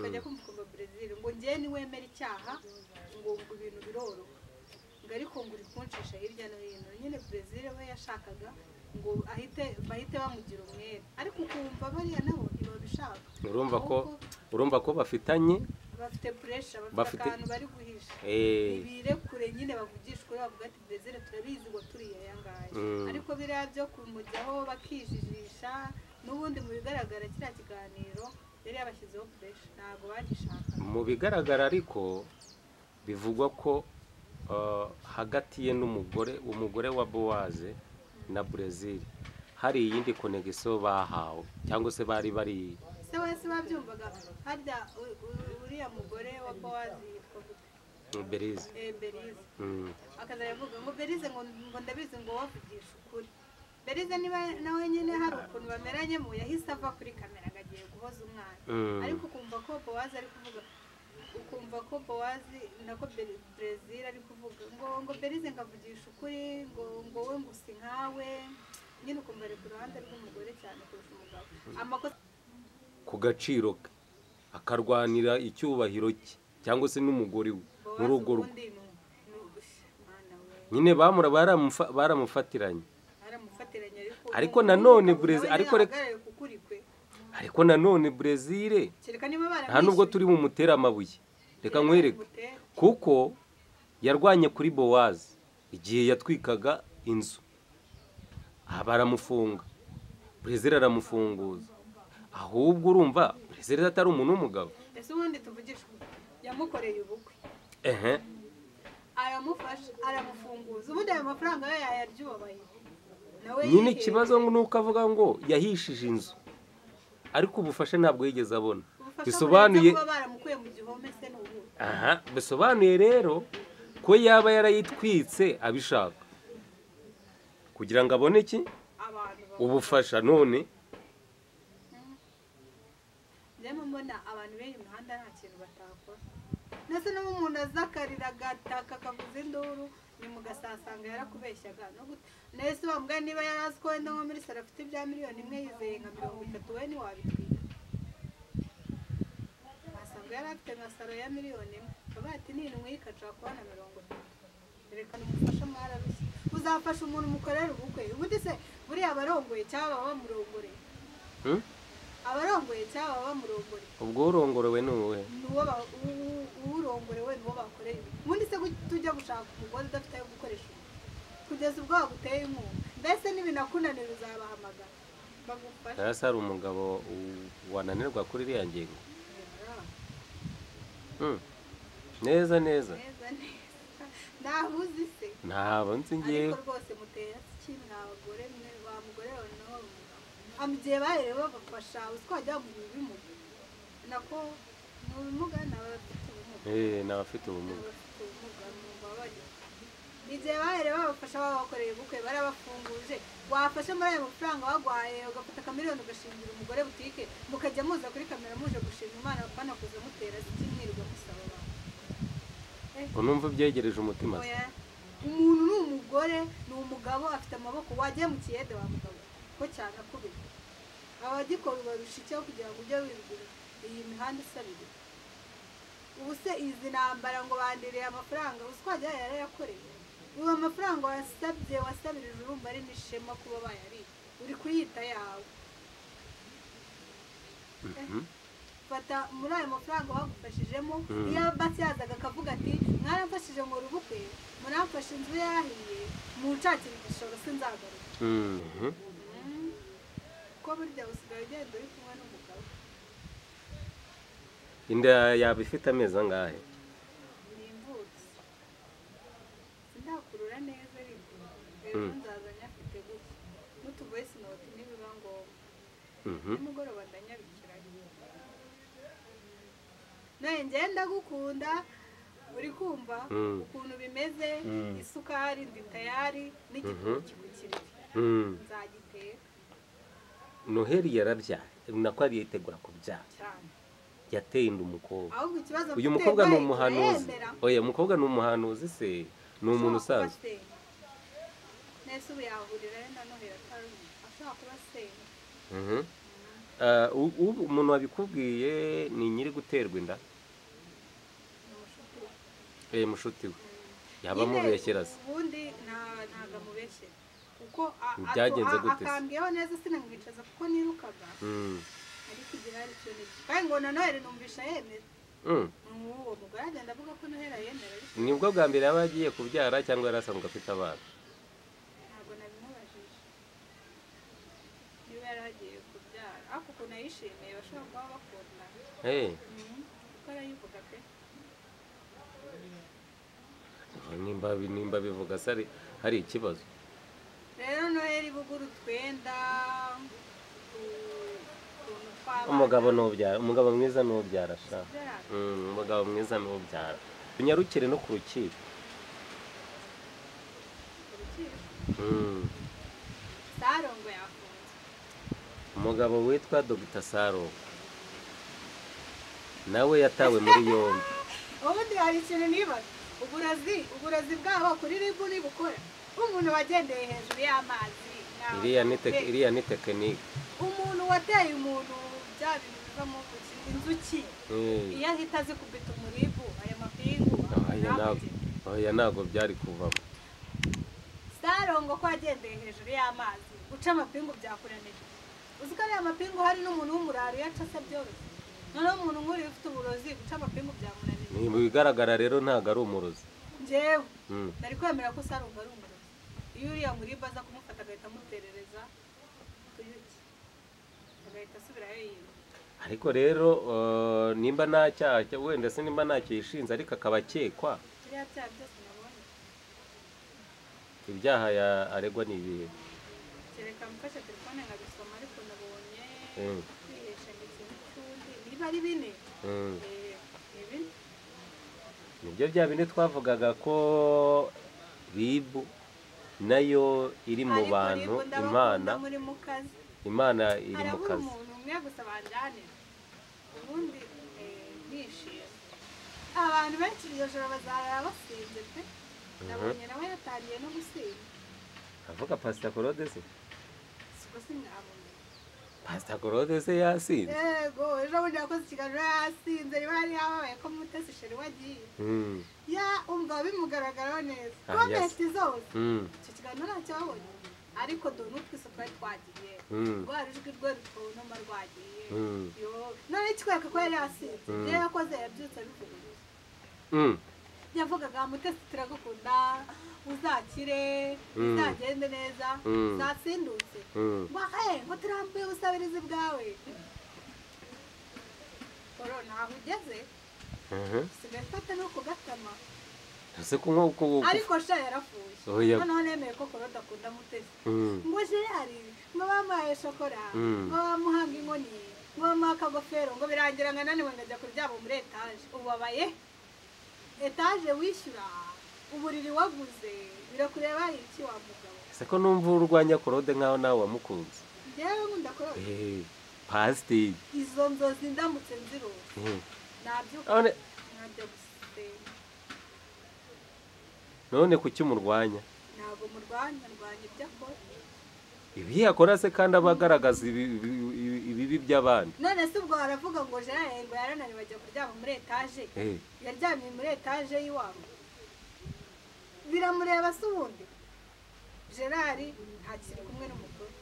bajya kumva ukuntu perezida ngo njyewe niwemera icyaha ngo ngo ibintu biroroha ngo ariko ngo uri kuncisha hirya no hino nyine perezida we yashakaga ngo ahite bahite bamugira umwere ariko ukumva bariya nabo ntibabishaka urumva ko Ahubwo urumva ko bafitanye bafite puresha bafite Bafite- akantu bari guhisha eh, birekure nyine bavugishwe bavuga ati brezil turabizi ngo turi aya ngaya Mm. ariko biriya byo kumujyaho bakijijisha n'ubundi mu bigaragara kiriya kiganiro yari yabashyizeho puresha ntabwo bagishaka mu bigaragara ariko bivugwa ko ah, hagati ye n'umugore umugore wa bowaze na brezil hari iyindi konegisiyo bahawe cyangwa se bari bari se wese babyumvaga harya u- u- uriya mugore wa bowazi yitwa gute berize Eh, berize Mm, akaza aravuga ngo berize ngo ngo ndabizi ngo wavugisha ukuri berize niba nawe nyine hari ukuntu bameranyemo yahise ava kuri kamera ngo agiye guhoza umwana mm, ariko ukumva ko bowazi ari kuvuga ukumva ko bowazi nako Bere- brezil ari kuvuga ngo ngo berize ngavugisha ukuri ngo ngo we ngusi nkawe nyine ukumva ari ku ruhande rw'umugore cyane kurusha umugabo amakosa ku gaciro ke akarwanira icyubahiro cye cyangwa se n'umugore we muri bowazi urwo rugo ubundi ni umwana we nyine bamura baramufa- baramufatiranye aramufatiranye ariko Ariko nanone nawe Brezil- ariko reka- ntiyahagarare ku kuri kwe ariko nanone brezil kereka niba nta n'ubwo baramwishyuye turi bumutere amabuye reka nkwereke kuko yarwanye kuri bowazi igihe yatwikaga inzu aha baramufunga brezil aramufunguza ahubwo urumva brezil atari umuntu w'umugabo ese ubundi tuvugisha ukuri. yamukoreye ubukwe ehe aramufasha aramufunguza ubundi ayo mafaranga yo yayaryubabaye nawe nyine yihereye. ikibazo ngo ni uko avuga ngo yahishije inzu ariko ubufasha ntabwo yigeze abona Ubufasha bisobanuye burenze kuba baramukuye mu gihome se n'ubu aha bisobanuye rero ko yaba yarayitwitse abishaka kugira ngo abone iki abantu baba- ubufasha none Njyewe mbona abantu b'uyu muhanda nta kintu batakora ndetse n'ubu umuntu azakarira agataka akavuza induru ni mu gasasanga yarakubeshyaga no gute nahise bamugaye niba yari azi ko wenda nko muri saro afite ibya miliyoni imwe yizeye nka mirongo itatu we ntiwabitwika wasanga yari afite nka saro ya miliyoni imwe bavuga ati n'indwi ikashaka kubona mirongo itatu erekana umufasha mwararushye uzafasha umuntu umukorera ubukwe ubundi se buriya abarongoye cyangwa baba bamurongoreye Hmm? abarongoye cyangwa baba bamurongoreye ubwo urongorewe ni uwe nuwo ba- u- u- uwurongorewe niwo bakoreye ubundi se kuki tujya gushaka umugore udafite ayo gukoresha ubu? kugeza ubwo waguteye inkunga mbese n'ibinakunanira uzabahamagara bagufasha hasi hari umugabo u- wananirwa kuri iriya ngingo Hmm. neza neza neza neza ntabuzi se ntabwo nzi ngewe ariko rwose mutera iki mwa bagore mwe wa mugore wawe nawe mugabo mu gihe baherewe babafasha uzi ko wajya mu bimuga nako mu bimuga ni abafite ubumuga Eh, ni abafite ubumuga n'abafite ubumuga mubabare igihe baherewe babafasha babakoreye ubukwe barabafunguje wafashe muri ayo mafaranga baguhaye ugafata akamiliyoni ugashingira umugore butike mukajya muza kuri kamera muje gushima imana banakuza mutera ziki mwirirwa musaba abantu ngo numva ubyegereje umutima se. Oya. umuntu ni umugore ni umugabo afite amaboko wagiye mu kiyede wa mugabo ko cyane akubita abagikora barusha icyo kugira ngo ujye wibwira iyi mihanda isabira ubu se izi ntambara ngo bandiriye amafaranga uzi ko wagira yarayakoreye ubu amafaranga wasabye wasabirije urumva ari n'ishema kuba bayari uri kuyita yawe Mhm. fata muri ayo mafaranga bagufashijemo Mm. iyo basi yazaga akavuga ati mwaramfashije ngo urubukwe muramfashe inzu yahiye munshakira igishoro sinzagaruka Mhm. Mm. ko burya usigaye ugenda uri kumwe n'umugabo inda yaba ifite amezi angahe ni imvutsi sindakurura neza ariko Mm. ejo nzazanye afite gutya n'utuvoyisi noti ntibiba ngombwa Mhm. nimugoroba ndanyabikiranye nawe ngenda gukunda uri kumva Mm. ukuntu bimeze Mm. isukari ndi tayari n'igitoki ku kiriri Mm. nzagiteka noheli yarabyaye nako ariyitegura kubyara cyane yateye inda umukobwa ahubwo ikibazo uyu mfite, mukobwa ni we umuhanuzi turayemera. oya umukobwa ni umuhanuzi se ni Ashobora kuba umuntu usanzwe asenga. nese ubu yahurira ari na noheli ataruzi ashobora kuba asenga Mhm. Ah, u- u- umuntu wabikubwiye ni nyiri guterwa inda eh mushuti we yaba amubeshyera se ubundi nta- ntabwo amubeshyera kuko a- a- Byagenze a- gute se? akambwiyeho neza sinamwicaza kuko nirukaga Mm. ariko igihe hari ikintu iki- kandi ngo na noheli numvisha yemera Mm. n'uwo mugore agenda avuga ko noheli yemera ariko nibwo bwa mbere yaba agiye kubyara cyangwa yari asanzwe afite abana ntabwo nabimubajije niba yari agiye kubyara ariko ukuntu ayishimiye bashobora kuba bakundana Eh, Mhm. kuko arayivuga pe nimba nimba bivuga se ari- hari ikibazo rero noheli bugura utwenda u- utuntu tw'abana umugabo nubyara umugabo mwiza nubyara sha byara. Mm, umugabo mwiza nubyara unyarukire no ku rukiko Urukiko. Mm. sarongo yafunze umugabo witwa dogita saro nawe yatawe muri yombi ubundi hari ikintu nibaza uburozi uburozi bwabo kuri ribu nibukora umuntu wagendeye hejuru y'amazi ntawe iriya ni tec- afite. iriya ni tekinike umuntu wateye umuntu bya bintu bivamo ubuki inzuki Eh. iyo ahita zikubita umuribu aya mapingu oya ntabwo oya ntabwo byari kuvamo sarongo ko yagendeye hejuru y'amazi guca amapingu byakuranije uzi ko ariya mapingu hari n'umuntu w'umuraro iyo aca byoroshye noneho umuntu nk'uriya ufite uburozi guca amapingu byamunanije Ni- mu bigaragara rero ntabwo ari umurozi njyewe Mm. nari kwemera ko sarongo ari umurozi iyo uriya muribu aza kumufata agahita amuterereza tuyuki agahita asubirayo yiwe ariko rero eh, nimba nta cyaha cya- wenda se nimba nta cyishinze ariko akaba akekwa biriya byaha byose nabonye ibyaha ya- aregwa ni ibihe kereka mfashe telefone nkabisoma ariko nabonye Mm. kwihesha ndetse n'utundi niba ari bine Mm. eh, ni bine nibyo bya bindi twavugaga ko ribu nayo iri mu Ariko bantu nibwo ndabakunda imana muri mu kazi imana iri mu harabura kazi umuntu umwe gusa banjyanira ubundi eh, nishimye abantu benshi iryo joro bazarara basinze pe nabonye nawe yatangiye no gusinda avuga pasita korode se siko sinamumenya pasita korode se yasinze yego ejo bundi yakoze ikiganiro yasinze riba yari yababaye ko mutesi sheri wagiye Mm, ya umva bimugaragaraho neza Ah, komenti zose mm, icyo kiganiro ntacyo babonye ariko dore n'utwise twari twagiye mm, rwa rujwi rwe rutuma rwagiye mm, yo none kikwereka ko yari yasinze Mm. ibyo yakoze yabyutse abivuga gusa mm. yavugaga mutesi turagukunda uzakire Mm. uzagende neza Mm. zasindutse Mm. wahe ngo turambuye ubusabirizi bwawe korona aho ugeze Mhm. usigaye ufata no kugatama ese ko nko ku- ku- ariko sha yarafuye Oya. noneho nemeye ko korona akunda mutesi Mm, ngo gerari ngo bamuhaye shokora Mm. ngo bamuhanga inkoni ngo bamuha akagofero ngo birangira ngo naniwe ngajya kuryama muri etaje ubabaye etaje wishyura uburiri waguze birakureba iki wa mugabo ese ko numva urwanya korode nk'aho nawe wamukunze njyewe nkunda korora Eh, pasiteri izo nzozi ndamutse nziruwe Mm. nabyuka none nkajya gusenga none kuki umurwanya ntabwo murwanya ndwanya ibyo akora ibi yakora se kandi aba agaragaza ibi- ibi- ibi- ibibi by'abandi none se ubwo baravuga ngo gerari ngo yarananiwe ajya kuryama muri etaje Eh, yaryamye muri etaje y'iwabo biramureba se ubundi gerard ntakiri kumwe n'umugore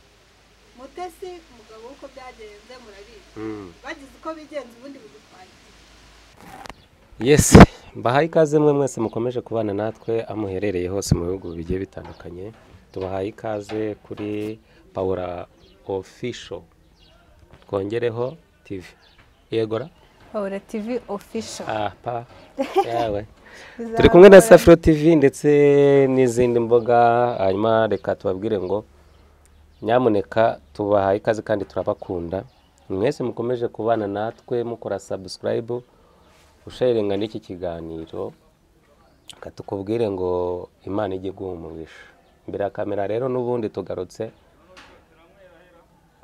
mutesi umugabo w'uko byagenze murabizi mm. bagize uko bigenza ubundi bidutwaye yes mbahaye ikaze mwe mwese mukomeje kubana natwe aho muherereye hose mu bihugu bigiye bitandukanye tubahaye ikaze kuri pawura ofisho twongereho tivi yegora Paula TV official. ah pa yawe turi kumwe na safiro tivi ndetse n'izindi mbuga hanyuma reka tubabwire ngo nyamuneka tubahaye ikaze kandi turabakunda mwese mukomeje kubana natwe mukora sabusikarayibu ushayirenga n'iki kiganiro reka tukubwire ngo imana ijye iguha umugisha imbere ya kamera rero n'ubundi tugarutse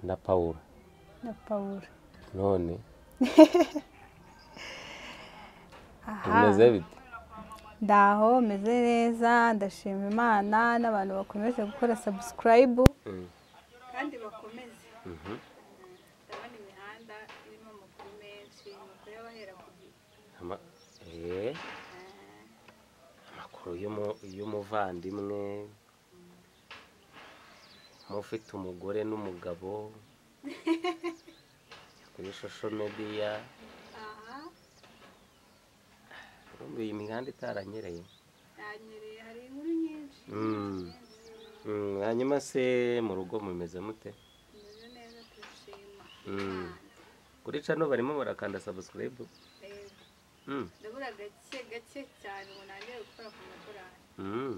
na pawuro na Paula. none bimeze Aha. bite Ndaho meze neza ndashima Imana n'abantu bakomeje gukora subscribe Mm. kandi bakomeze Mhm. ndabona imihanda Ama- eh, amakuru y'umu- y'umuvandimwe mufite umugore n'umugabo kuri social media aha urumva iyi mihanda itaranyereye yanyereye hari inkuru nyinshi Mm. Mm, hanyuma se mu rugo mumeze mute tumeze neza turashima Mm. Imana. kuri cano barimo barakanda subscribe Yego. Mm, ndabura gake gake cyane umuntu arangije gukora ku madorari mm.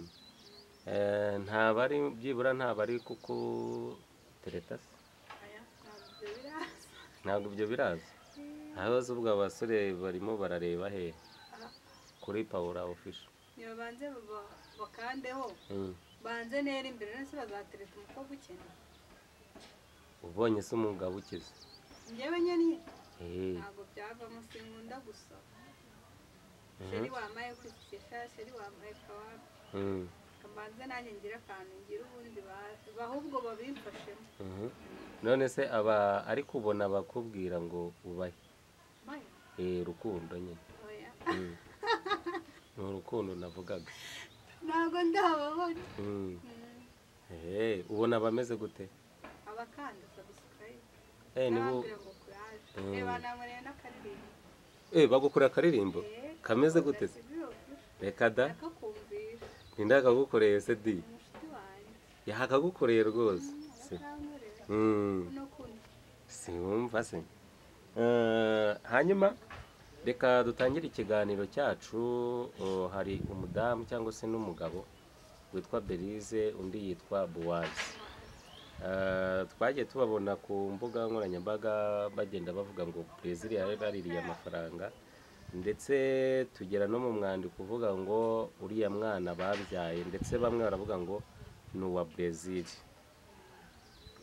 Eh, nta bari byibura nta bari kuko tereta se aya ntabwo biraza ntabwo ibyo biraza ahabaze ubwo abasore barimo barareba he Aha. kuri pawura ofisho ntibabanze baba- bakandeho banze nera imbere nese bazatereta umukobwa ukennye ubonye se umugabo ukize njyewe nyine Eh, ntabwo byavamo sinkunda gusa sheri wamaye kwisikisha sheri wamaye kawabe mm, kamanze nanjye ngira akantu ngira ubundi ba- bahubwo babimfashemo mhm. none se aba ari kubona abakubwira ngo ubahe Mayo, Eh, urukundo nyine oya. Mm. ni urukundo navugaga ntabwo ndababona Mm. Mm. Eh, ubona abameze gute abakanda sabusikarayibu Eh, nibo n'abambwira ngo kuraje Mm. reba nankoreye n'akaririmbo Eh, bagukura akaririmbo Eh, kameze gute se ndasibirobyo reka da ndakakumvira ninde akagukoreye se di umushuti wanjye yaha akagukoreye rwose Si. abakankorera Mm. kuno kuno siwumva se Eh, hanyuma reka dutangire ikiganiro cyacu oh, hari umudamu cyangwa se n'umugabo witwa belize undi yitwa buwazi Eh, twagiye tubabona ku mbuga nkoranyambaga bagenda bavuga ngo brezil yari baririye amafaranga ndetse tugera no mu mwandiko uvuga ngo uriya mwana babyaye ndetse bamwe baravuga ngo ni uwa brezil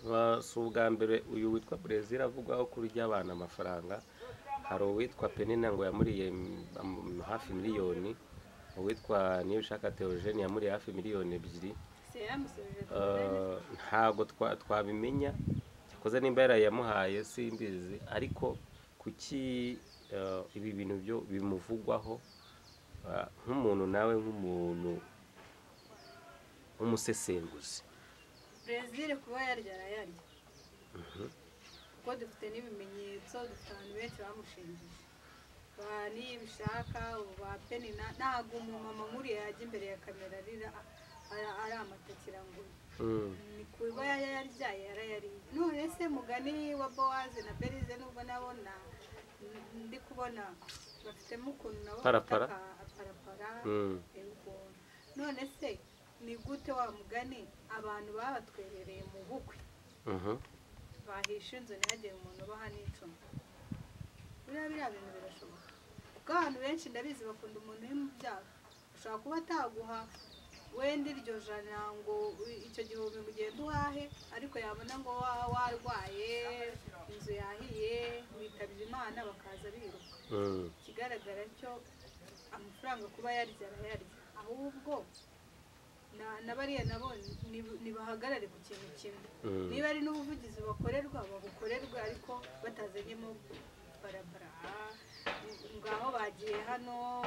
Ba- si ubwa mbere uyu witwa brezil avugwaho kurya abana amafaranga hari uwitwa penina ngo yamuriye m- am- hafi miliyoni uwitwa niyushaka theogene yamuriye hafi miliyoni ebyiri siyamusubije Eh, ntabwo twa- twabimenya cyakoze nimba yarayamuhaye simbizi ariko kuki eh, ibi bintu byo bimuvugwaho eh, nk'umuntu nawe nk'umuntu w'umusesenguzi brezil kuba yarya arayarya kuko dufite n'ibimenyetso dufite abantu benshi bamushingije ba nibishaka ubu ba penina ntabwo umumama nkuriya yajya imbere ya kamera arira ara- ari amatakira ngo Mm, ni kuba yararyaye yarayariye none se mugani wa bowaze na berize nubwo nabona ndi kubona bafitemo ukuntu nabo Parapara. bafite aka- parapara mm, Yego. none se ni gute wa mugani abantu babatwerereye mu bukwe mhm. bahisha inzu ntihagire umuntu ubaha n'icumu biriya biriya bintu birashoboka kuko abantu benshi ndabizi bakunda umuntu uri mu byago ashobora kuba ataguha wenda iryo jana ngo u- icyo gihumbi ngo ugende uhahe ariko yabona ngo wa- warwaye inzu yahiye witabye imana bakaza biruka Mm. ikigaragara cyo amafaranga kuba yarya arayarya ahubwo na- na bariya nabo ni- nibahagarare ku kintu kimwe Mm. niba ari n'ubuvugizi bakorerwa babukorerwe ariko batazanyemo barabara ngaho bagiye hano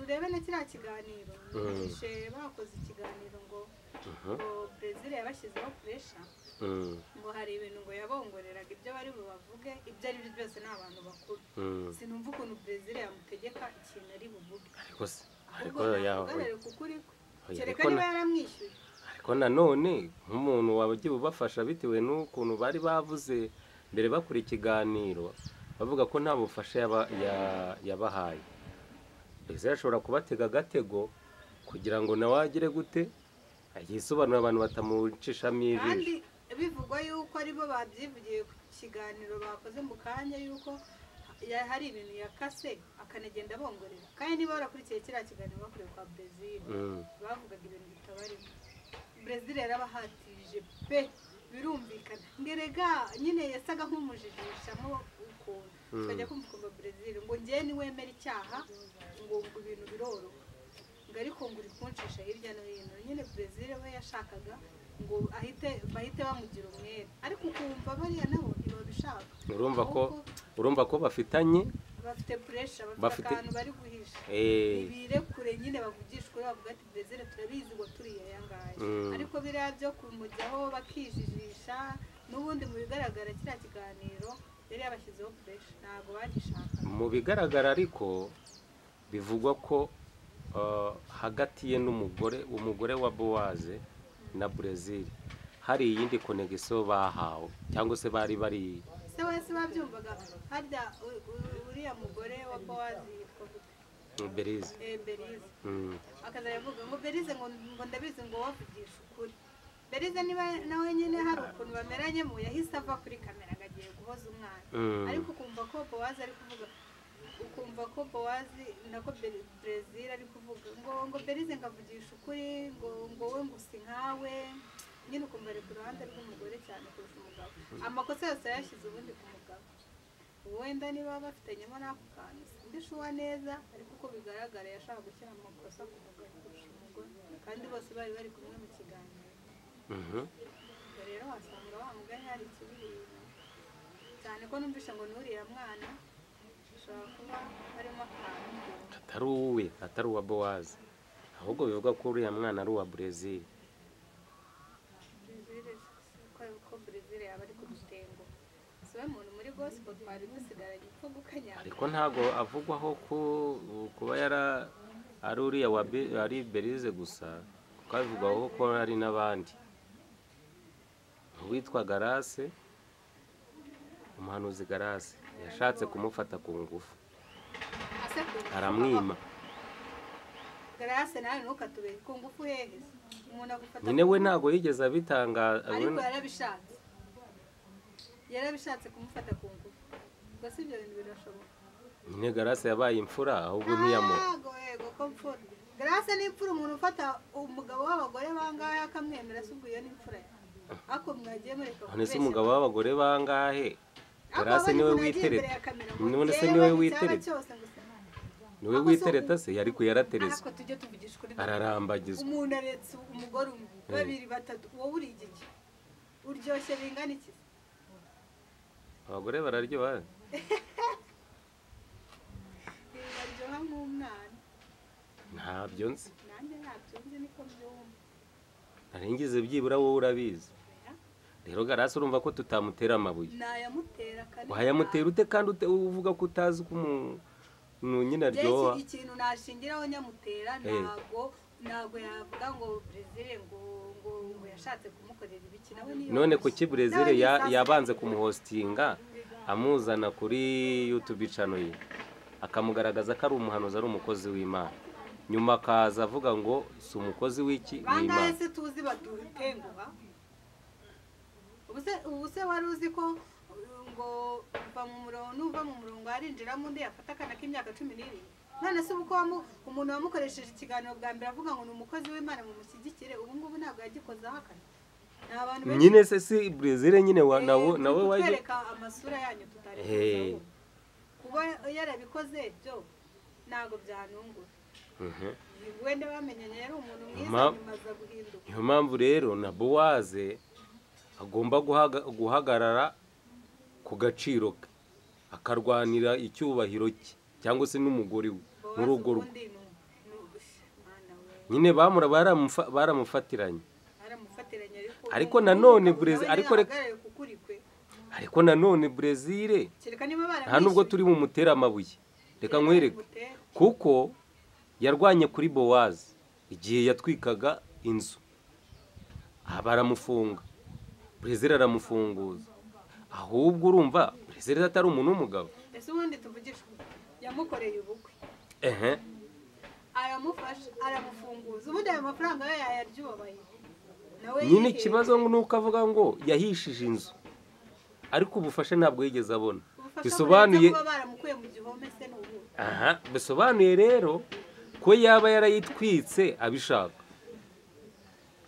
urebe na kiriya kiganiro Mm. bishe bakoze ikiganiro ngo Mhm. ngo brezil yabashyizeho puresha Mm, ngo hari ibintu ngo yabongoreraga ibyo bari bubavuge ibyo ari byo byose ni abantu bakuru mm. sinumva ukuntu brezil yamutegeka ikintu ari buvuge ariko se ariko ahubwo yawe navugarare kuko uri Oya, kwe kereka ariko niba na- yaramwishyuye ariko nanone nk'umuntu wagiye ubafasha bitewe n'ukuntu bari bavuze mbere bakora ikiganiro bavuga ko nta bufasha yaba- ya- yabahaye mbese ashobora kubatega agatego kugira ngo nawe agire gute yisobanura abantu batamucishamo ijisho kandi bivugwa yuko aribo babyivugiye ku kiganiro bakoze mu kanya yuko ya- hari ibintu yakase akanagenda abongorera kandi niba warakurikiye kiriya kiganiro bakorewe kwa brezil Mm, bavugaga ibintu bitabarimo brezil yarabahatije pe birumvikana ngerega nyine yasaga nk'umujijishamo ukuntu Mm. tukajya kumva ukumva brezil ngo ngewe niwemera icyaha ngo ngo ibintu biroroha ngo ariko ngo uri kunshisha hirya no hino nyine brezil we yashakaga ngo ahite bahite bamugira umwere ariko ukumva bariya nabo ntibabishaka urumva ko Ahubwo urumva ko bafitanye bafite puresha bafite Bafite- akantu bari guhisha Eh. ibire kure nyine bavugishwa bavuga ati brezil turabizi ngo turi aya ngaya Mm. ariko biriya byo kumujyaho bakijijisha n'ubundi mu bigaragara kiriya kiganiro yari yabashyizeho puresha ntabwo bagishaka mu bigaragara ariko bivugwa ko ah, hagati ye n'umugore umugore wa bowaze na brezil hari iyindi konegisiyo bahawe cyangwa se bari bari se wese babyumvaga harya u- u- uriya mugore wa bowazi yitwa gute? berize Eh, berize Mm. akazajya avuga ngo berize ngo ngo ndabizi ngo wavugisha ukuri berize niba nawe nyine hari ukuntu bameranyemo yahise ava kuri kamera ngo agiye guhoza umwana Mm. ariko ukumva ko bowazi ari kuvuga ukumva ko bowazi nako Beri- brezil ari kuvuga ngo ngo berize ngo avugisha ukuri ngo ngo we ngo usi nkawe nyine ukumva ari ku ruhande rw'umugore cyane kurusha umugabo amakosa yose yayashyize ubundi ku mugabo wenda niba bafitanyemo n'ako kantu sindishuwa neza ariko uko bigaragara yashaka gushyira amakosa ku mugabo kurusha umugore kandi bose bari bari kumwe mu kiganiro Mhm. ubwo rero wasanga wa mugore hari ikibirira cyane ko numvise ngo n'uriya mwana ashobora kuba harimo akantu atari uwe atari uwa bowaze ahubwo bivuga ko uriya mwana ari uwa brezil Brezil ko Brezil yaba ari ku dutengo si we muntu muri gospel twari dusigaranye ipfugu kanyanga ariko ntabwo avugwaho ko kuba yara ari uriya wa Be- ari berize gusa kuko avugwaho ko ari n'abandi uwitwa garase umuhanuzi garase yashatse kumufata ku ngufu asekuru aramwima garase nawe ntukatube ku ngufu hehe umuntu agufata nyine we ntabwo yigeze abitangaza ariko yarabishatse yarabishatse kumufata ku ngufu gusa ibyo bintu birashoboka nyine garase yabaye imfura ahubwo ntiyamura ntago yego ko mfura garase ni imfura umuntu ufata umugabo w'abagore bangahe akamwemera se ubwo iyo ni imfura ye ariko mwagiye mureka none se kubeshya. umugabo w'abagore bangahe Ariko garase abonye niwe umuntu agiye imbere witereta ya kamera ngo none se njyewe niwe icyaba witereta cyose ngo se- niwe Ako se witereta se yari kuyaratereza ariko tujye tuvugisha ukuri ararambagizwa umuntu aretse umugore umwe babiri batatu wowe uri igiki uryoshye bingana iki abagore bararyoha baryoha nk'umwana ntabyo nzi nanjye ntabyo nzi niko mbyumva narengize byibura wowe urabizi oya rero garasi urumva ko tutamutera amabuye nayamutera kane wayamutera ute kandi ute- uvuga ko utazi ko umuntu nyine aryoha Jye iki- ikintu nashingiraho nyamutera Eh. ntago ntago yavuga ngo brezil ngo ngo ngo yashatse kumukorera ibiki nawe niyo none kuki burezire ya- yabanze kumuhositinga amuzana kuri yutube icano ye akamugaragaza ko ari umuhanuzi ari umukozi w'imana nyuma akaza avuga ngo si umukozi w'iki bangahe w'imana se tuzi badutenguha ubu se ubu se wari uzi ko uh, ngo uva mu murongo n'uva mu murongo arinjiramo undi yafata akana k'imyaka cumi n'irindwi none se ubu ko wamu- umuntu wamukoresheje ikiganiro bwa mbere avuga ngo ni umukozi w'imana mumushyigikire ubu ngubu ntabwo yagikozaho akana ni abantu benshi nyine se si burezire nyine wa- nawe nawe wajya kutwereka amasura yanyu tutari Eh. kuzaho. kuba yarabikoze byo ntabwo byanungura Mhm. wenda bamenyanye yari umuntu mwiza Ma- nyuma aza guhinduka niyo mpamvu rero na bowaze agomba guhaga- guhagarara ku gaciro ke akarwanira icyubahiro cye cyangwa se n'umugore we muri urwo rugo ubundi ni ubushya mwana we nyine bamura baramufa- baramufatiranye aramufatiranye ariko Ariko nanone umugabo Brezil- nawe ariko reka- ntahagarare ku kuri kwe ariko nanone brezire kereka niba nta nubwo turi bumutera amabuye reka nkwereke kuko yarwanye kuri bowaze igihe yatwikaga inzu aha baramufunga brezil aramufunguza ahubwo urumva brezil atari umuntu w'umugabo ese ubundi tuvugisha ukuri. yamukoreye ubukwe ehe aramufasha aramufunguza ubundi ayo mafaranga yo yayaryubabaye nawe nyine yihebye. ikibazo ngo ni uko avuga ngo yahishije inzu ariko ubufasha ntabwo yigeze abona Ubufasha bisobanuye burenze kuba baramukuye mu gihome se n'ubu aha bisobanuye rero ko yaba yarayitwitse abishaka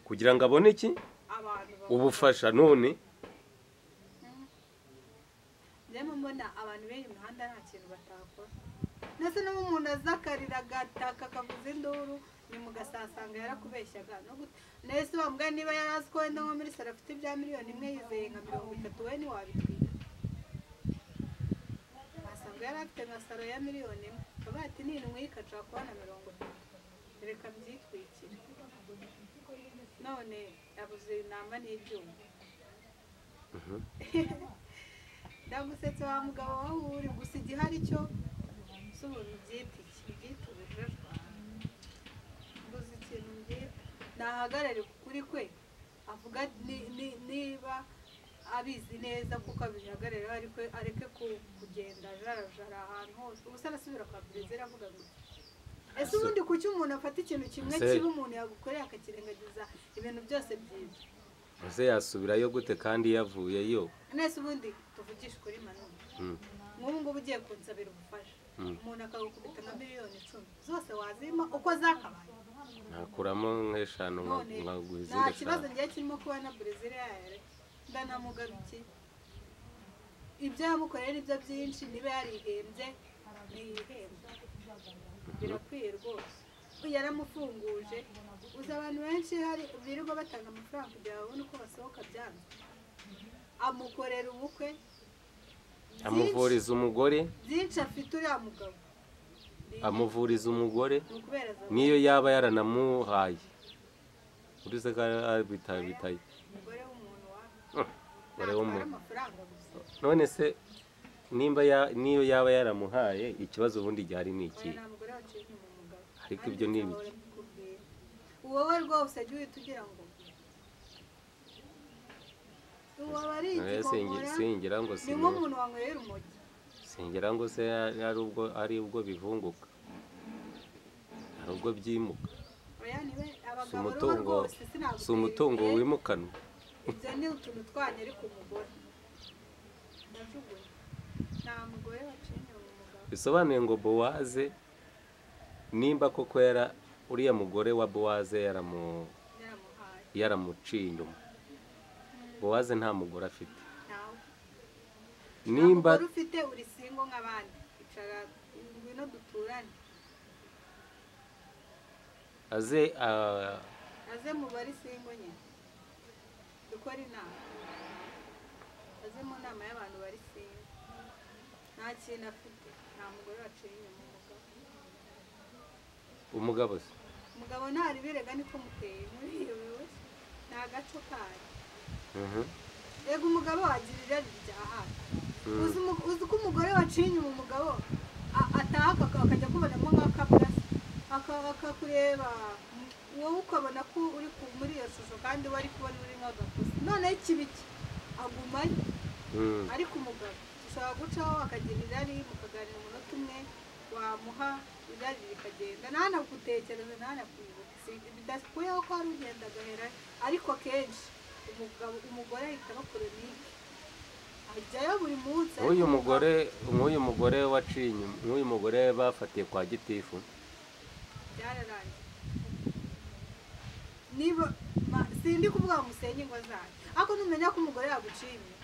kugira ngo abone iki abantu ba- ubufasha none Njyewe mbona abantu b'iyi mihanda nta kintu batakora ndetse n'ubu umuntu azakarira agataka akavuza induru nyuma ugasasanga yarakubeshyaga no gute nese wambwaye niba yari azi ko wenda nko muri saro afite ibya miliyoni imwe yizeye nka mirongo itatu we ntiwabitwika wasanga ntabwo yari afite nka saro ya miliyoni imwe bavuga ati nindwi ikashaka kubona mirongo itatu reka byitwikire none yabuze inama n'ibyuma ndagusetse wa mugabo wowe uri gusa igihari cyo si ubuntu byita iki byita ubujajwa mbuze ikintu mbwira nahagarare kuri kwe avuga ni- ni- niba abizi neza kuko abihagarariye ariko areke ku- kugenda ajarajara ahantu hose ubu se arasubira kwa perezida avuga gutya ese ubundi kuki umuntu afata ikintu kimwe Marcel. kibi umuntu yagukoreye akakirengagiza ibintu byose byiza ese yasubirayo gute kandi yavuyeyo nese ubundi tuvugishe ukuri manini Mm, nk'ubu ngubu ugiye kunsabira ubufasha Mm. umuntu akagukubita nka miliyoni icumi zose wazima uko zakabaye nakuramo nk'eshanu nka- none nkaguha nta izindi kibazo eshanu ngiye kirimo kuba na brezil yayo ndanamugarukiye ibyo yamukoreye nibyo byinshi niba yarihembye ntiyihembye birakwiye rwose yaramufunguje uzi abantu benshi hari birirwa batanga amafaranga kugira ngo babone uko basohoka byanze amukorera ubukwe byinshi amuvuriza umugore byinshi afite uriya mugabo Ni- amuvuriza umugore ni ukubera za- niyo yaba yaranamuhaye urize ko bitaye bitaye umugore w'umuntu wawe umugore ntatwara w'umuntu amafaranga gusa none se nimba ya- niyo yaba yaramuhaye ikibazo ubundi gihari ni iki Oya, nta mugore waciye mu mugabo. Ariko ibyo ni ibiki? Nanjye nzahora mbikubwira. wowe rwose jya uhita ugira ngo uwo aba ari Eh, singi- igihomora singira ngo ni sinu- nk'umuntu wanyweye urumogi singira ngo se ari ari ubwo ari ubwo bivunguka ari ubwo byimuka oya niwe si abagabo rero umutungo rwose sinagutera si umutungo imbere. wimukanwa ibyo ni utuntu twanyu ariko umugore ndajugunya nta mugore waciye inyuma umugabo bisobanuye ngo bowaze nimba koko yara uriya mugore wa bowaze yaramu yaramuhaye yaramuciye inyuma bowaze nta mugore afite ntawe nimba Umugore ufite uri singo nk'abandi icara ngwino duturane aze ah, aze mu bari singo nyine dukora inama aze mu nama y'abantu bari singo nta kintu afite nta mugore waciye inyuma umugabo umugabo se umugabo ntari birega niko muteye muriyobewe ni agaco kanyu Mhm. ego umugabo wagira irari rya hafi Mm. uzi umu- uzi ko umugore waciye inyuma umugabo a- ataha aka- akajya akubonamo nk'akaburasi aka- akakureba wowe ukabona ko uri ku- muri iyo shusho kandi we ari kubona uri nk'agakosa noneho ikibi cye agumayo Mm. ariko umugabo ushobora gucaho akagira irari mukaganira umunota umwe wamuha irari rikagenda ntanagutekereza ntanakwibuka Si- bidakuyeho ko hari ugenda agahera ariko akenshi umugabo umugore ahita aba koronike ajyayo buri munsi ariko nk'uyu umugabo- mugore nk'uyu mugore waciye inyuma nk'uyu mugore bafatiye kwa gitifu byararangiye niba ma- sindi kuvuga ngo musenye ingo zanyu ariko numenya ko umugore yaguciye inyuma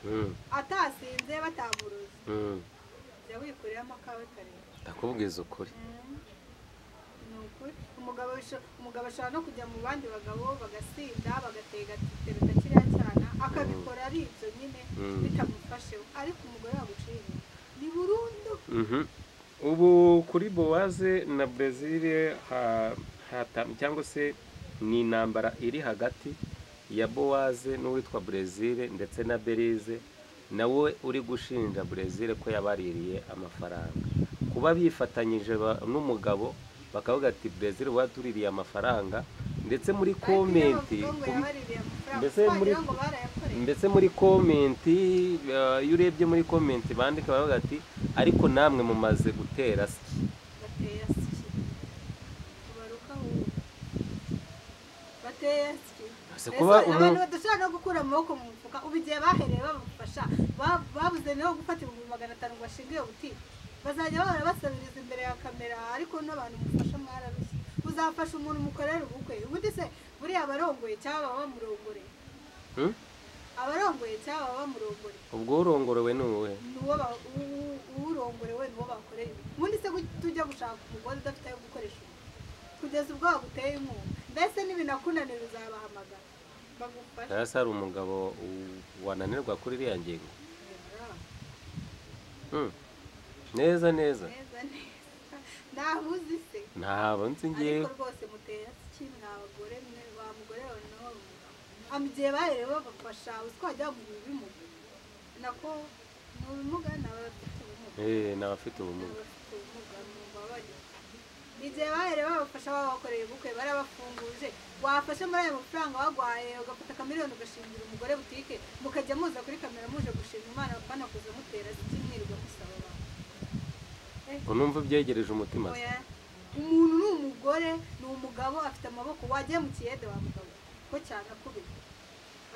Mm. atasinze batamuruzi Mm. jya wikuremo akawe kareba ndakubwiza ukuri Ni ukuri. umugabo bisho- umugabo ashobora no kujya mu bandi bagabo bagasinda bagatega teruta kiriya cyana akabikora ari ibyo nyine Mm. bitamufasheho ariko umugore waguciye inyuma ni burundu Mhm. ubu kuri bowaze na brezil cyangwa se ni intambara iri hagati ya bowaze n'uwitwa brezil ndetse na berize nawe uri gushinja brezil ko yabaririye amafaranga kuba bifatanyije ba- n'umugabo bakavuga ati brezil watuririye amafaranga ndetse muri Ariko komenti iyo bavuga ngo yabaririye amafaranga mbese muri- twagira ngo barayakoreye ndetse muri komenti eh, iyo urebye muri komenti bandika baravuga ati ariko namwe mumaze gutera siki bateye asiki tubaruka wowe bateye asiki Ese Ese kuba abantu umuntu badashobora no gukura amaboko mu mufuka ubu igihe bahereye babafasha ba- babuze niho gufata ibihumbi magana atanu ngo bashinge iyo butike bazajya bahora basabiriza imbere ya kamera ariko n'abantu mufasha mwararushye uzafasha umuntu mukorera ubukwe ubundi se buriya abarongoye cyangwa baba bamurongoreye Hmm? abarongoye cyangwa baba bamurongoreye ubwo urongorewe ni uwe n'uwo ba- u- u- uwurongorewe niwo bakoreye ubukwe. ubundi se kuki tujya gushaka umugore udafite ayo gukoresha ubukwe? kugeza ubwo waguteye inkunga mbese n'ibinakunanira uzabahamagara bagufashe hasi hari umugabo u- wananirwa kuri iriya ngingo Hmm. neza neza neza neza ntawe uzi se ntabwo nzi ngewe ariko rwose mutera iki mwa bagore mwe wa mugore wawe nawe wamugabo hano igihe bahere babafasha utwajya mu bimuga nako mu bimuga ni abafite ubumuga eee ni abafite ni ubumuga abafite ubumuga mubabarire igihe bahere babafasha babakoreye ubukwe barabafunguje wafashe muri ayo mafaranga wagwaye ugafata akamiliyoni ugashingira umugore butike mukajya muza kuri kamera muje gushima imana banakuze mutera iki mwirirwa musaba abantu ngo numve ubyegereje umutima se oya umuntu ni umugore ni umugabo afite amaboko wajya mu kiyede wa mugabo ko cyane akubita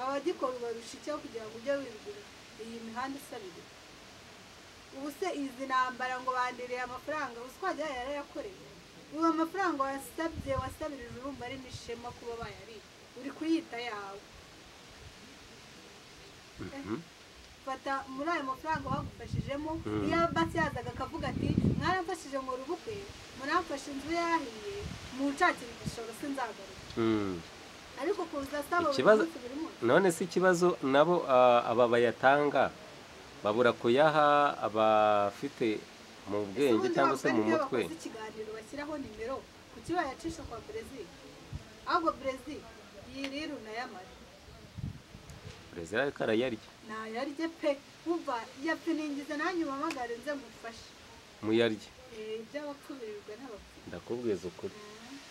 abagikora ubarusha icyo kugira ngo ujye wibwira iyi mihanda isabira ubu se izi ntambara ngo bandirire amafaranga uswajya yarayakoreye ubu amafaranga wasabye wasabirije urumva ari n'ishema kuba bayariye uri kuyita yawe Mhm. fata muri ayo mafaranga bagufashijemo Mm. iyo basi yazaga akavuga ati mwaramfashije ngo rubukwe muramfashe inzu yahiye muncakira igishoro sinzagaruka Mm. ariko kuza asaba buri Ikibazo- munsi buri munsi none se ikibazo nabo ah, aba bayatanga babura kuyaha abafite mu Ese bwenge ubundi cyangwa se mu bavuga ko mutwe bakoze ikiganiro bashyiraho nimero kuki bayacisha kwa brezil ahubwo brezil yiriru nayamara perezida ariko arayarya ntayarye pe wumva yapfiningize nanjye umamagare nze mufashe muyarye Eh, iby'abapfubirirwa n'abapfumu ndakubwiza ukuri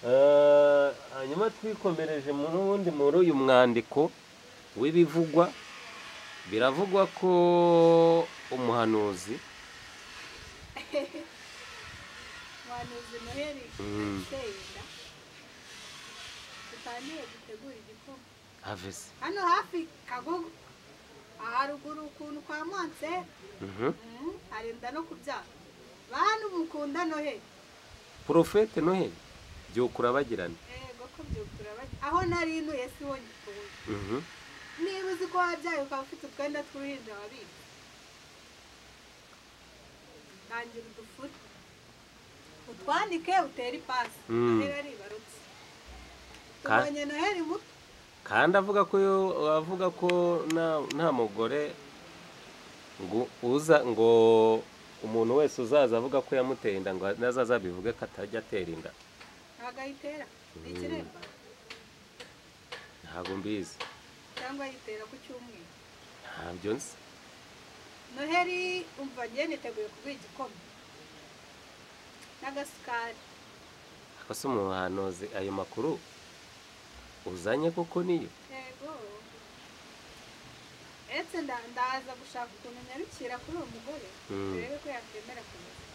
Eh, hanyuma twikomereje muri ubundi muri uyu mwandiko w'ibivugwa biravugwa ko umuhanuzi wanuze noheli Mm. senda dutangiye gutegura igikoma havese hano hafi kagogo aharuguru ukuntu kwa monse Mhm. mm, arinda no kubyara bantu mukunda noheli porofete noheli byukura urabagirana yego ko byukura bajya aho nari ntuye si wo nyikuye Mhm. niba uzi ko wabyaye ukaba ufite utwenda tw'uruhinja wabika tangira udufure utwanike utere ipasi Mm. noheli aribarutse Ka- tubonye noheli muto kandi avuga ko yo- avuga ko nta- nta mugore ngo uza ngo umuntu wese uzaza avuga ko yamuteye inda ngo nazaza bivuge ko atajya atera inda ntabwo ayitera ni ikiremba ntabwo mbizi cyangwa ayitera ku cyumweru ntabyo nzi noheli umva ngiye niteguye kuguha igikoma n'agasukari aka si umuhanuzi ayo makuru uzanye koko niyo yego ndetse nda- ndaza gushaka ukuntu nyarukira kuri uwo mugore Mm. turebe ko yakwemera kumenya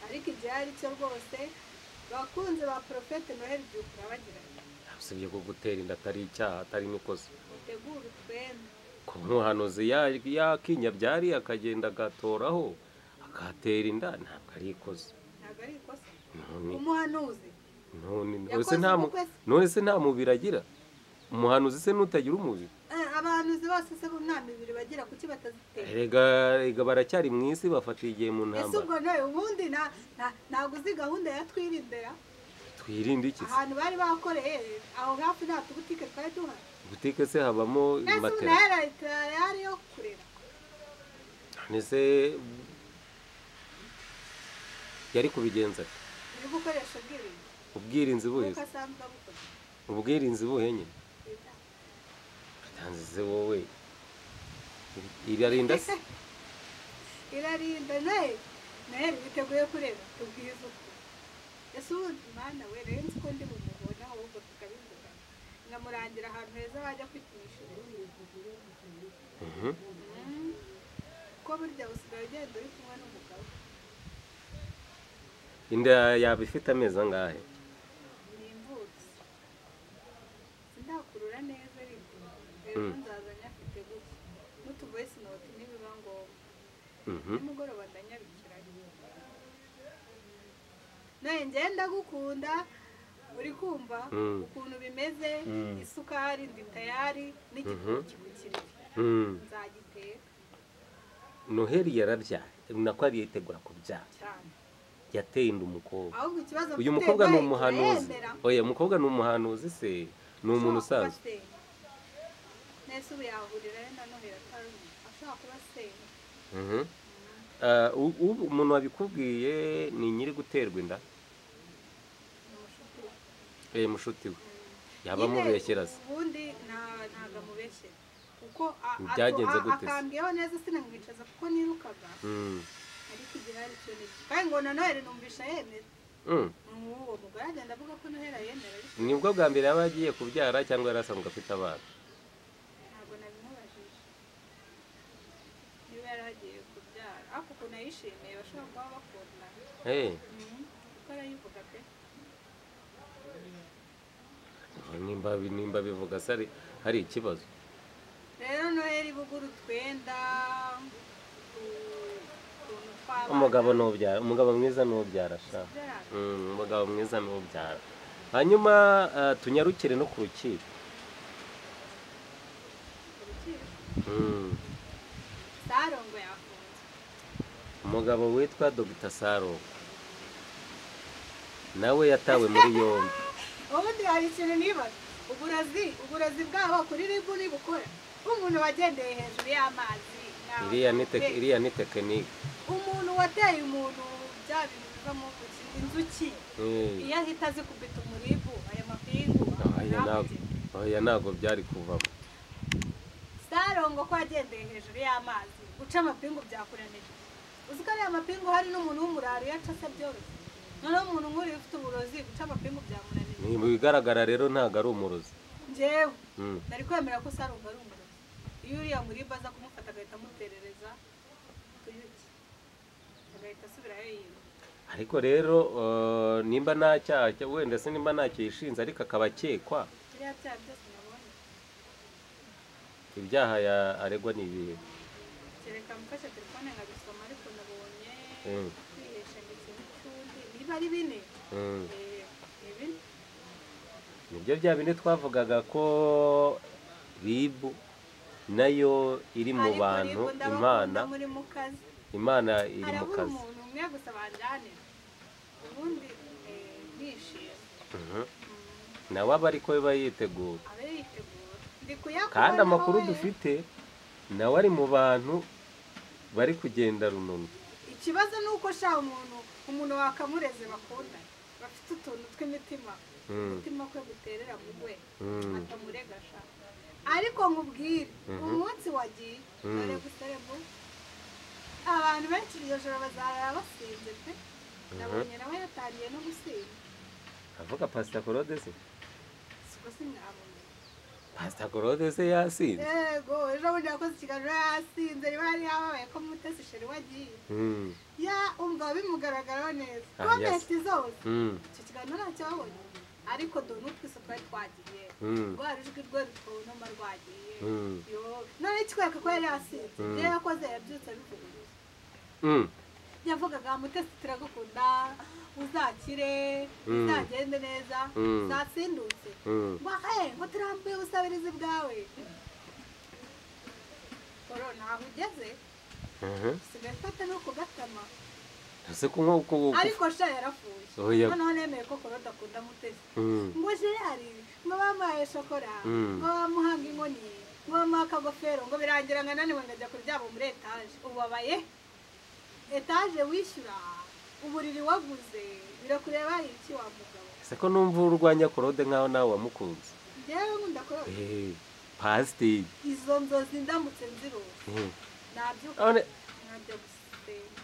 ariko igihe ari cyo rwose bakunze ba porofete noheli byukura bagira bati, usibye ko gutera inda atari icyaha atari n'ikosa mutegure utwenda ko umuhanuzi ya- yakinya byari akagenda agatoraho akahatera inda ntabwo ari ikosa ntabwo ari ikosa none umuhanuzi none Yakoze se nta mu- ubukwe se. none se nta mubiri agira umuhanuzi se n'utagira umubiri Eh, abahanuzi bose se bo nta mibiri bagira kuki batazitera rega rega baracyari mu isi bafatiye igihe mu ese ubwo ntambara nawe ubundi nta- nta- ntabwo uzi gahunda ya twirindera twirinde iki se ahantu bari bakoreye aho hafi nta tubutike twari duhari butike se habamo ese ubu matera nayo yari yo kurera none se yari kubigenza ate? uri gukoresha ubwirinzi ubwirinzi buhe kuko se? asanzwe abukoresha ubwirinzi buhe nyine utanze se wowe irarinda se irarinda nawe nawe biteguye kureba tubwize uko ese ubundi mwana we rero nzi ko ndi bumubona ahubwo tukabivuga nkamurangira ahantu heza wajya kwipimisha Mhm. ko burya usigaye ugenda uri kumwe n'umugabo inda yaba ifite amezi angahe ni imvutsi sindakurura neza ariko Mm. rero nzazanye afite gutya n'utuvoyisi noti nibiba ngombwa Mhm. nimugoroba ndanyabikira nawe ngenda gukunda uri kumva Mm. ukuntu bimeze Mm. isukari ndi tayari n'igitoki ku kiriri Mm. nzagiteka noheli yarabyaye nako ariyitegura kubyara cyane yateye inda umukobwa ahubwo ikibazo uyu mfite mukobwa ni nawe umuhanuzi turayendera. oya umukobwa ni umuhanuzi se ni umuntu usanzwe usanzwe nese ubu yahurira ari na noheli atari ashobora kuba asenga Mhm. Ah, u- u- umuntu wabikubwiye ni nyiri guterwa inda eh mushuti we yaba Nyine amubeshyera se ubundi nta- ntago amubeshyera kuko a- a- Byagenze a- gute se? akambwiyeho neza sinamwicaza kuko nirukaga Mm. ariko igihe hari icyo n'iki kandi ngo na noheli numvisha yemera Mm. uwo mugore agenda avuga ko noheli yemera ariko nibwo bwa mbere yaba agiye kubyara cyangwa yari asanzwe afite abana ntabwo nabimubajije niba yari agiye kubyara ariko ukuntu ayishimiye bashobora kuba bakundana Eh, Mhm. kuko arayivuga pe nimba nimba bivuga se ari- hari ikibazo rero noheli bugura utwenda u- utuntu tw'abana umugabo nubyara umugabo mwiza nubyara sha byara Mm, umugabo mwiza nubyara hanyuma ah, tunyarukire no ku rukiko urukiko Mm. sarongo yafunze umugabo witwa dogita saro nawe yatawe muri yombi ubundi hari ikintu nibaza uburozi uburozi bwabo kuri ribu nibukora umuntu wagendeye hejuru y'amazi nkawe. iriya ni tek- Mbega, iriya ni tekinike umuntu wateye umuntu bya bintu bivamo kuki inzuki Mm. iyo ahita zikubita umuribu aya mapingu Oya ntabwo oya ntabwo byari kuvamo sarongo ko yagendeye hejuru y'amazi guca amapingu byakuranije uzi ko ariya mapingu hari n'umuntu w'umuraro iyo aca se byoroshye noneho umuntu nk'uriya ufite uburozi guca amapingu byamunanije ni mu bigaragara rero ntabwo ari umurozi njyewe Mm. nari kwemera ko sarongo ari umurozi iyo uriya muribu aza kumufata agahita amuterereza tuyuki agahita asubirayo yiwe ariko rero eh, nimba nta cyaha cya- wenda se nimba nta cyishinze ariko akaba akekwa biriya byaha byose nabonye ibyaha ya- aregwa ni ibihe kereka mfashe telefone nkabisoma ariko nabonye Mm. kwihesha ndetse n'icyundi niba ari bine Mm. eh, ni bine nibyo bya bine twavugaga ko ribu nayo iri mu Ariko bantu rero ndabakunda imana muri mu kazi imana iri mu harabura kazi umuntu umwe gusa banjanira ubundi eh, nishimye Mhm. Mm, nawe aba ariko biba yiteguye abe yitegura ndi kuyakubaza kandi amakuru wowe. dufite nawe ari mu bantu bari kugenda rununu ikibazo ni uko sha umuntu umuntu wakamureze bakunda bafite utuntu tw'imitima Mm. umutima kwe guterera mu we Mm. atamurega sha ariko nkubwire umunsi wagiye Mm. dore guserego abantu benshi iryo joro bazarara basinze pe nabonye nawe yatangiye no gusinda avuga pasita korode se siko simwabonye pasita korode se yasinze yego ejo bundi yakoze ikiganiro yasinze riba yari yababaye ko mutesi sheri wagiye Mm, ya umugabo bimugaragaraho neza Ah, yes. komenti zose mm, icyo kiganiro ntacyo wabonye ariko dore n'utwiso twari twagiye mm, rwa rujwi rwe rutonoma rwagiye mm, yo none kikwereka ko yari yasinze Mm. ibyo yakoze yabyutse abivuguruje mm. yavugaga mutesi turagukunda uzakire Mm. uzagende neza Mm. uzasindutse Mm. ngo eh ngo turambuye ubusabirizi bwawe korona aho ugeze Mhm. usigaye ufata no ku gatama ese ko nko ku- ariko sha yarapfuye Oya. noneho nemeye ko korona akunda mutesi Mm, ngo gerari ngo bamuhaye shokora Mm. ngo bamuhanga inkoni ngo bamuha akagofero ngo birangira ngo ananiwe ngajya kuryama muri etaje ubabaye etaje wishyura uburiri waguze birakureba iki wa mugabo ese ko numva urwanya korode nk'aho nawe wamukunze njyewe nkunda korona Eh, pasiteri izo nzozi ndamutse nzirose Mm. nabyuka None- nkajya gusenga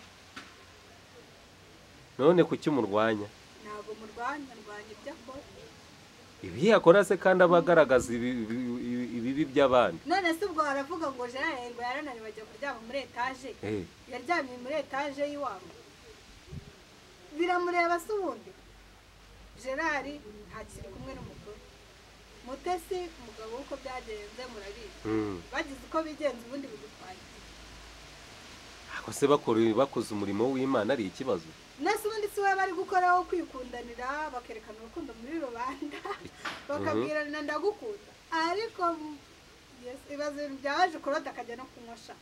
none kuki murwanya ntabwo murwanya ndwanya ibyo akora ibi yakora se kandi aba agaragaza ibi- ibi- ibi- ibibi by'abandi none se ubwo baravuga ngo gerari ngo yarananiwe ajya kuryama muri etaje Eh, yaryamye muri etaje y'iwabo biramureba se ubundi gerard ntakiri kumwe n'umugore mutesi umugabo w'uko byagenze murabizi mm. bagize uko bigenza ubundi bigutwaye ako se bakora- bakoze umurimo w'imana ari ikibazo nese ubundi si we bari gukoraho kwikundanira bakerekana urukundo muri rubanda bakabwirana ndagukunda ariko mu- Yes, ibibazo ibintu byabaje korode akajya no kunywa sha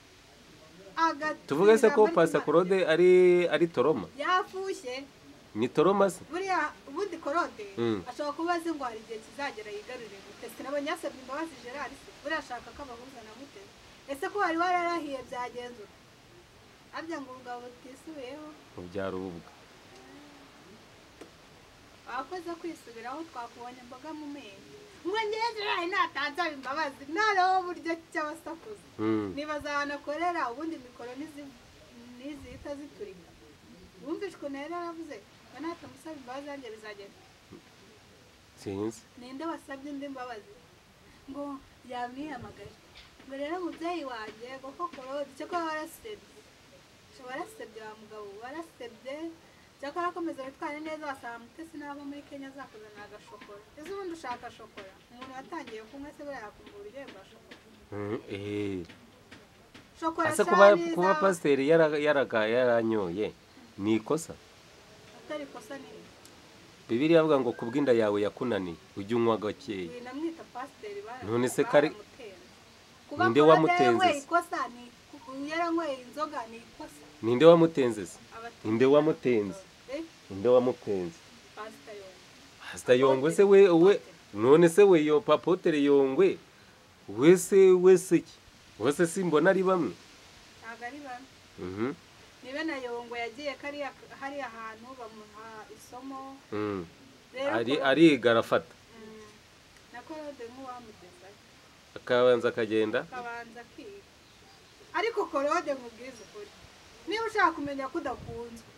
Agatsinda tuvuge se ko muri pasita Kimana. korode ari ari toroma yafushye ni toroma se buriya ubundi korode Mm. ashobora kuba azi ngo hari igihe kizagera yigarurire mutesi nabonye yasabye imbabazi gerard se buriya ashaka ko abahuza na mutesi ese ko wari wararahiye byagenzuka arya ngo urugabo rutisubiyeho ubyara ubwa wakoze kwisubiraho twakubonye imboga mu menyo ngo ngeze nawe ntatanzaba imbabazi nareho uburyo cy'abasakuza Mm. nibaza ahantu akorera ubundi mikoro n'izi- n'izihita ziturika wumvise ukuntu yari yaravuze ngo natamusaba imbabazi yanjye bizagenda sinzi ninde wasabye indi mbabazi ngo yamwihamagaye ngo rero mubyeyi wanjye ngo koko cyakora warasebye Sha warasebye wa mugabo warasebye cyakora akomeza witware neza wasanga mutesi n'abo muri kenya azakuzanira agashokora ese ubundi ushaka shokora umuntu watangiye kunywa se buriya yakumva uburyohe bwa shokora Mm, eh. shokora ase cyangwa kuba iza- kuba pasiteri yara- yaraga- yaranyoye ni ikosa atari kosa nini bibiri avuga ngo ku bw'inda yawe yakunaniye ujye unywa gakeya uyu namwita pasiteri bara- None se kari- baramutera. Kuba Ninde Claude wamutenze yaranyweye se? ikosa ni yaranyweye inzoga ni ikosa ninde wamutenze se Abate- ninde wamutenze Eh, ninde wamutenze pasiteri yongeye. pasita yongwe se we we none se we yo papotere yongwe wese wese ki wese simbona ari bamwe ntabwo ari bamwe Mhm, nibe na yongo yagiye kariya hariya hantu bamuha isomo mm. rero ari ko- ariga arafata Mm, na korode nk'uwamugezayo akabanza akagenda akabanza akiga ariko korode nkubwize ukuri niba ushaka kumenya ko udakunzwe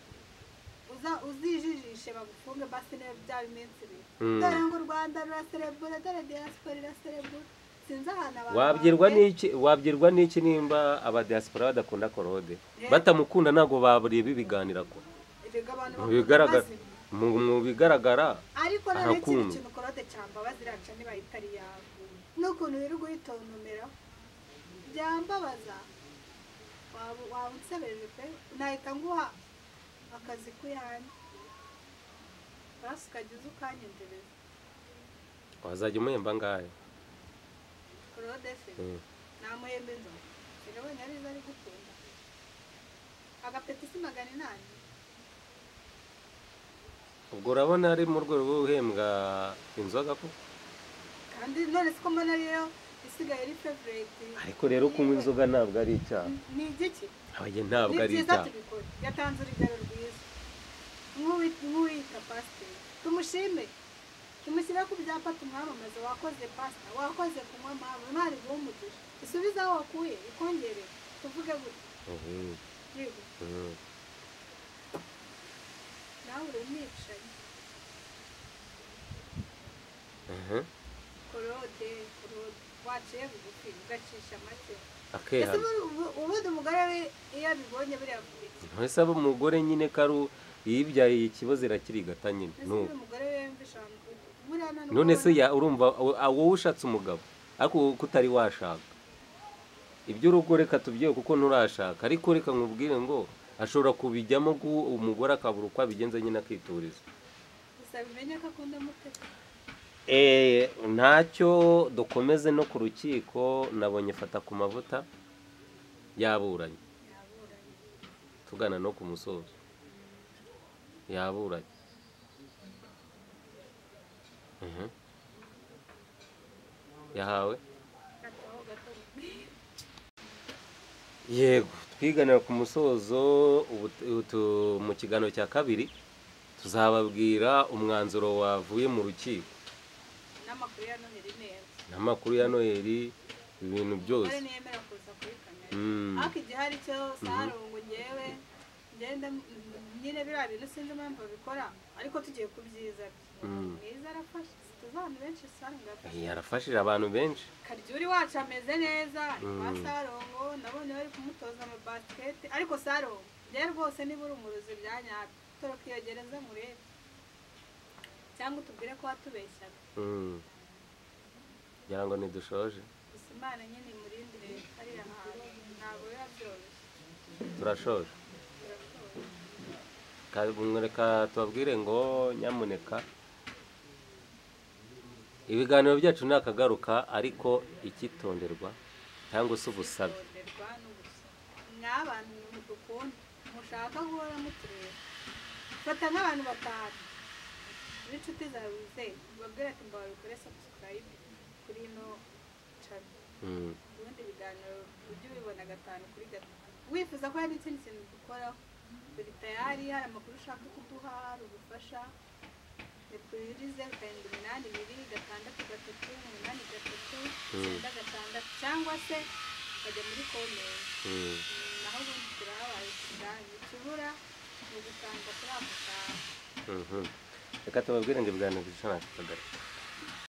uza- uzijijishe bagufunge basi niba byaba iminsi ibiri Mm. dore ngo u rwanda ruraserebura dore diyaspora iraserebura sinzi ahantu abantu wabwirwa bahuriye. n'iki wabwirwa n'iki nimba abadiaspora badakunda korode Eh. batamukunda ntabwo babureba ibiganira ko Erega abantu mu bakunda bigaragara amazina. mu- mu bigaragara ariko noneho Arakundwa. ikindi kintu korode cyambabazi iraca niba itari yawe n'ukuntu uri guhitontomera byambabaza waba waba unsebeje pe nahita nguha akazi k'uyanjye basi ukajya uza ukanyendereza wazajya umuhemba ngahe korode se Mm. namuhemba inzoga sinabonye ari izo ari gukunda agapeti si magana inani ubwo urabona ari mu rwego rwo guhembwa inzoga ko kandi none siko mbona ariyo isigaye ari fevureti ariko rero kunywa inzoga ntabwo ari icyaha ni igiki abaye ntabwo ni ari byiza icyaha tubikora yatanze urugero rwiza Nk'uwi- nk'uwiyita pasiteri tumushime tumushyire ku byapa tumwamamaze wakoze pasita wakoze kunywa mpamvu ntari guhumugisha isubize aho wakuye ikongere tuvuge gutya Mhm, yego mhm. nawe uri umwicanyi Aha, korode korode waciye bugufi ugacisha make akera ese ubu- ubu- ubundi umugore we iyo abibonye buriya avuga iki ntese aba umugore nyine karu yibyaye ikibazo irakirigata nyine ese nuko uyu mugore we yumvisha abantu gutya buriya nta n'ubwo none se abona- ya urumva awo- awo wowe ushatse umugabo ariko wowe ko utari washaka iby'urugo reka tubyewe kuko nturashaka ariko reka nkubwire ngo ashobora kubijyamo gu umugore akabura uko abigenza nyine akituriza gusa bimenye ko akunda mutesi Eh, ntacyo dukomeze no ku rukiko nabonye fata ku mavuta yaburanye yaburanye tugana no ku musozo yaburanye Mhm. yahawe gataho gato yego twiganira ku musozo ubu tu- tu- mu kiganiro cya kabiri tuzababwira umwanzuro wavuye mu rukiko n'amakuru ya noheli neza n'amakuru ya noheli ibintu kare byose ntiyemera kuza kuri kamera Mm. ariko igihari cyo sarungu ngewe ngenda m- m- nyine biriya bintu sinzi impamvu babikora ariko tugiye ku byiza bye Mm. mwiza arafashe tuzi abantu benshi sarungu arafashe Eh, yarafashije abantu benshi karyuri wacu ameze neza ari kwa Mm. sarungu nabonye bari kumutoza amabasiketi ariko sarungu rero rwose niba uri umurozi bya nyabyo toroka iyo gereza murebe cyangwa utubwire ko watubeshyaga Mm. ngira ngo ntidushoje gusa imana nyine imurindire hariya hantu ntabwo biba byoroshye turashoje Ka- mwereka tubabwire ngo nyamuneka ibiganiro byacu ni akagaruka ariko ikitonderwa cyangwa se ubusabe Gutonderwa n'ubusabwe. mw'abantu dukunda mushaka guhora mutureba fata nk'abantu batanu b'inshuti zawe wizeye ubabwire ati mbawe bikore subscribe kuri ino channel Mm. ubundi biganiro ujye ubibona gatanu kuri gatanu wifuza ko hari ikindi kintu dukoraho turi tayari hari amakuru ushaka kuduha hari ubufasha repurize karindwi iminani ibiri gatandatu gatatu umunani gatatu icyenda gatandatu cyangwa se ukajya muri komenti naho ubundi turahabaye tugane ikibura ni ugusanga kuri ako kantu reka tubabwire ngo ibwano bishobora kukagaruka